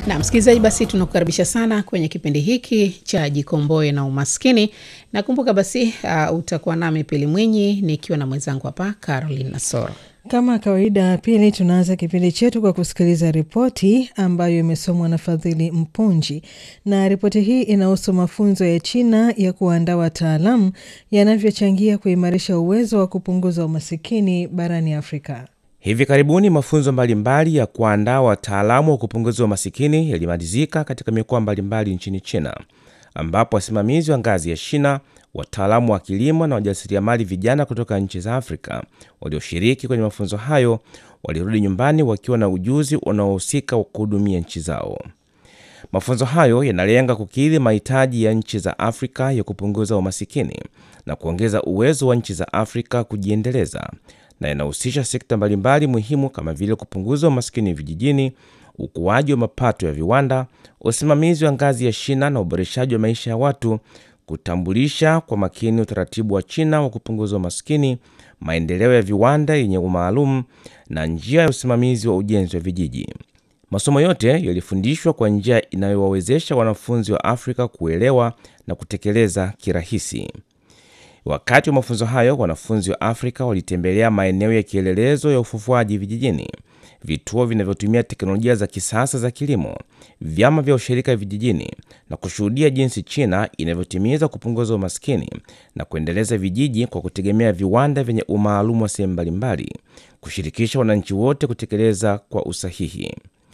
Na msikilizaji, basi tunakukaribisha sana kwenye kipindi hiki cha Jikomboe na Umaskini. Nakumbuka basi uh, utakuwa nami Pili Mwinyi nikiwa na mwenzangu hapa Caroline Nasoro. Kama kawaida, Pili, tunaanza kipindi chetu kwa kusikiliza ripoti ambayo imesomwa na Fadhili Mpunji, na ripoti hii inahusu mafunzo ya China ya kuandaa wataalamu yanavyochangia kuimarisha uwezo wa kupunguza umasikini barani Afrika. Hivi karibuni mafunzo mbalimbali ya kuandaa wataalamu wa kupunguza umasikini yalimalizika katika mikoa mbalimbali nchini China, ambapo wasimamizi wa ngazi ya shina, wataalamu wa kilimo na wajasiriamali vijana kutoka nchi za Afrika walioshiriki kwenye mafunzo hayo walirudi nyumbani wakiwa na ujuzi unaohusika wa kuhudumia nchi zao. Mafunzo hayo yanalenga kukidhi mahitaji ya nchi za Afrika ya kupunguza umasikini na kuongeza uwezo wa nchi za Afrika kujiendeleza na yanahusisha sekta mbalimbali muhimu kama vile kupunguza umasikini vijijini, ukuaji wa mapato ya viwanda, usimamizi wa ngazi ya shina na uboreshaji wa maisha ya watu, kutambulisha kwa makini utaratibu wa China wa kupunguza umasikini, maendeleo ya viwanda yenye umaalum na njia ya usimamizi wa ujenzi wa vijiji. Masomo yote yalifundishwa kwa njia inayowawezesha wanafunzi wa Afrika kuelewa na kutekeleza kirahisi. Wakati wa mafunzo hayo, wanafunzi wa Afrika walitembelea maeneo ya kielelezo ya ufufuaji vijijini, vituo vinavyotumia teknolojia za kisasa za kilimo, vyama vya ushirika vijijini na kushuhudia jinsi China inavyotimiza kupunguza umaskini na kuendeleza vijiji kwa kutegemea viwanda vyenye umaalumu wa sehemu mbalimbali, kushirikisha wananchi wote kutekeleza kwa usahihi.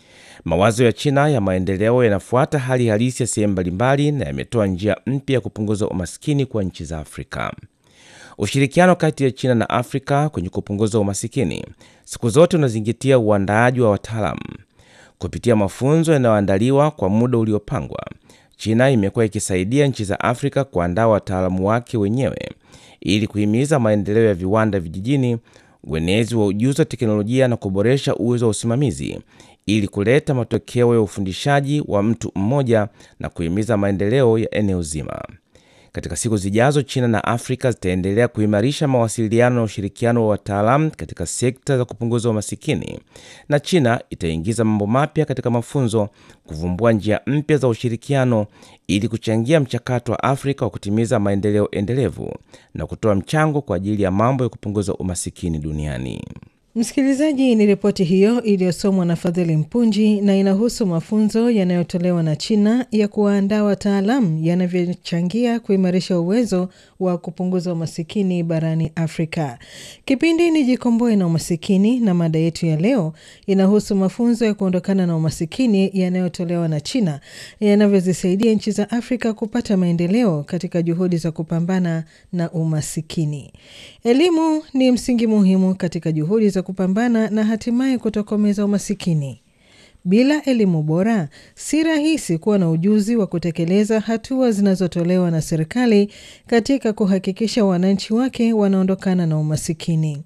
Mawazo ya China ya maendeleo yanafuata hali halisi ya sehemu mbalimbali na yametoa njia mpya ya kupunguza umasikini kwa nchi za Afrika. Ushirikiano kati ya China na Afrika kwenye kupunguza umasikini siku zote unazingatia uandaaji wa wataalamu. Kupitia mafunzo yanayoandaliwa kwa muda uliopangwa, China imekuwa ikisaidia nchi za Afrika kuandaa wataalamu wake wenyewe ili kuhimiza maendeleo ya viwanda vijijini, uenezi wa ujuzi wa teknolojia na kuboresha uwezo wa usimamizi ili kuleta matokeo ya ufundishaji wa mtu mmoja na kuhimiza maendeleo ya eneo zima. Katika siku zijazo, China na Afrika zitaendelea kuimarisha mawasiliano na ushirikiano wa wataalamu katika sekta za kupunguza umasikini, na China itaingiza mambo mapya katika mafunzo, kuvumbua njia mpya za ushirikiano ili kuchangia mchakato wa Afrika wa kutimiza maendeleo endelevu na kutoa mchango kwa ajili ya mambo ya kupunguza umasikini duniani. Msikilizaji, ni ripoti hiyo iliyosomwa na Fadhili Mpunji na inahusu mafunzo yanayotolewa na China ya kuwaandaa wataalamu yanavyochangia kuimarisha uwezo wa kupunguza umasikini barani Afrika. Kipindi ni Jikomboe na Umasikini, na mada yetu ya leo inahusu mafunzo ya kuondokana na umasikini yanayotolewa na China yanavyozisaidia nchi za Afrika kupata maendeleo katika juhudi za kupambana na umasikini. Elimu ni msingi muhimu katika juhudi za kupambana na hatimaye kutokomeza umasikini. Bila elimu bora, si rahisi kuwa na ujuzi wa kutekeleza hatua zinazotolewa na serikali katika kuhakikisha wananchi wake wanaondokana na umasikini.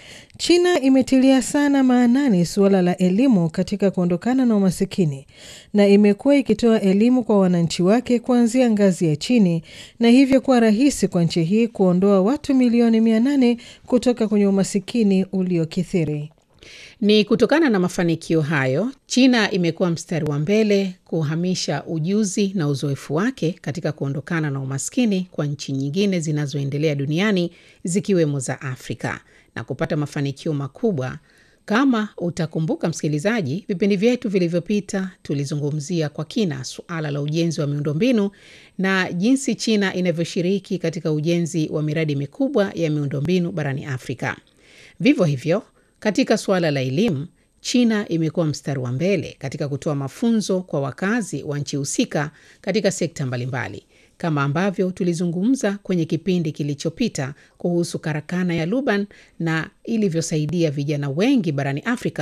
China imetilia sana maanani suala la elimu katika kuondokana na umasikini na imekuwa ikitoa elimu kwa wananchi wake kuanzia ngazi ya chini na hivyo kuwa rahisi kwa nchi hii kuondoa watu milioni mia nane kutoka kwenye umasikini uliokithiri. Ni kutokana na mafanikio hayo, China imekuwa mstari wa mbele kuhamisha ujuzi na uzoefu wake katika kuondokana na umaskini kwa nchi nyingine zinazoendelea duniani zikiwemo za Afrika na kupata mafanikio makubwa. Kama utakumbuka msikilizaji, vipindi vyetu vilivyopita tulizungumzia kwa kina suala la ujenzi wa miundombinu na jinsi China inavyoshiriki katika ujenzi wa miradi mikubwa ya miundombinu barani Afrika. Vivyo hivyo katika suala la elimu, China imekuwa mstari wa mbele katika kutoa mafunzo kwa wakazi wa nchi husika katika sekta mbalimbali, kama ambavyo tulizungumza kwenye kipindi kilichopita kuhusu karakana ya Luban na ilivyosaidia vijana wengi barani Afrika